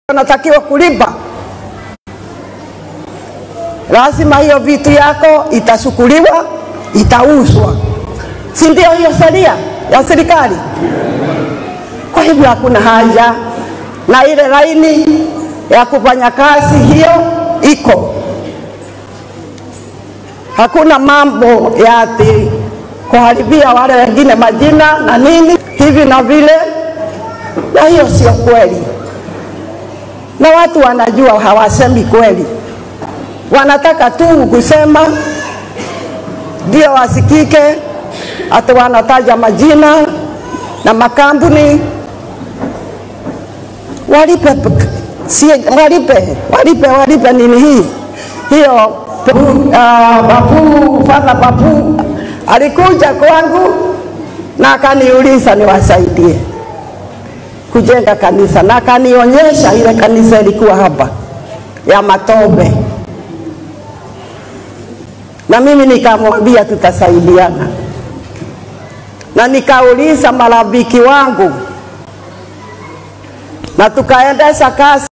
unatakiwa kulipa, lazima hiyo vitu yako itasukuliwa, itauzwa, si ndio? Hiyo sheria ya serikali. Kwa hivyo hakuna haja na ile laini ya kufanya kazi hiyo iko, hakuna mambo ya ati kuharibia wale wengine majina na nini hivi na vile, na hiyo sio kweli, na watu wanajua hawasemi kweli, wanataka tu kusema ndio wasikike, hata wanataja majina na makampuni walipe, si, walipe, walipe, walipe nini hii hiyo. Uh, babu fadha babu alikuja kwangu na akaniuliza niwasaidie kujenga kanisa, na akanionyesha ile kanisa ilikuwa hapa ya matope, na mimi nikamwambia tutasaidiana, na nikauliza marafiki wangu na tukaendesha kazi